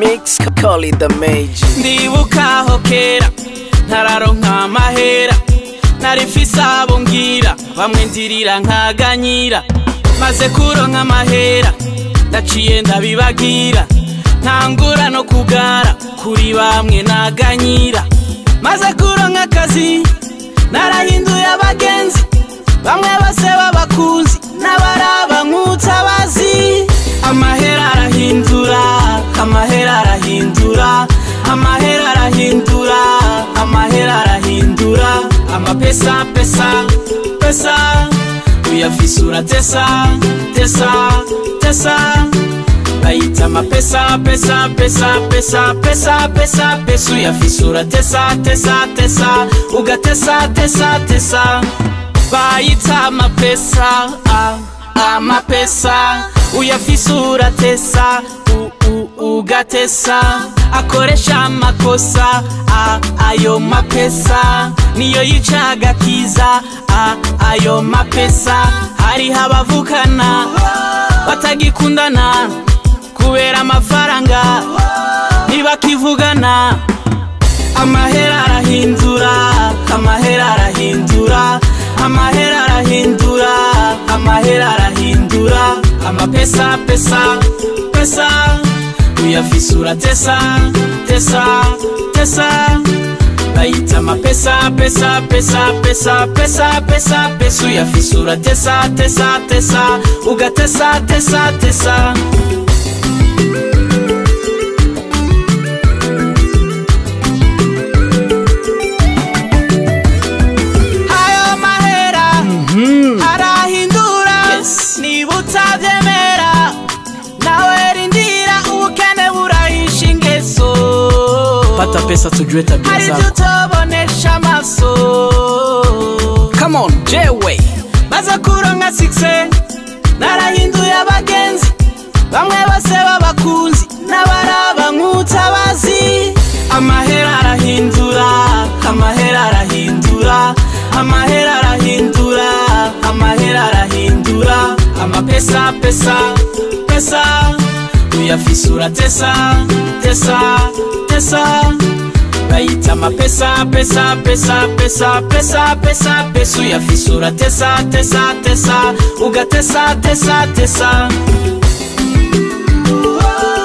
mix, call it the major. ndibuka aho kera ntararonka amahera nari mfise abo ngira bamwe ndirira nkaganyira maze kuronka amahera ndaciye ndabibagira ntangura no kugara kuri bamwe naganyira maze kuronka akazi narahinduye abagenzi bamwe bose b'abakunzi n'abaraba nk'utabazi amahera arahindura amahera arahindura amahera arahindura amahera arahindura amapesa pesa pesa uyafise uratesa tesa tesa bayita amapesa pesa pesa pesa pesa pesa pesa uyafise uratesa tesa tesa ugatesa tesa tesa bayita amapesa ah, amapesa uyafise uratesa u- u- ugatesa akoresha amakosa ah, ayo mapesa niyo yica agakiza ah, ayo mapesa hariho abavukana batagikundana kubera amafaranga ntibakivugana amahera arahindura amahera arahindura amahera arahindura amahera arahindura amapesa pesa pesa uyafise uratesa tesa tesa bayita amapesa pesa pesa pesa pesa pesa pesa uyafise uratesa tesa tesa ugatesa tesa tesa ayo mahera arahindura niba utabyemera nawe rindira ubukene burahisha ingeso Pata pesa tujue tabia hari ibyo zako. utobonesha amaso Come on, J-Way. maze kuronka sikise narahinduye abagenzi bamwe bose b'abakunzi n'abaraba nk'utabazi amahera arahindura amahera arahindura amahera arahindura amahera arahindura amapesa pesa pesa uyafise uratesa tesa tesa bayita amapesa pesa pesa pesa pesa pesa pesa uyafise uratesa tesa tesa ugatesa tesa tesa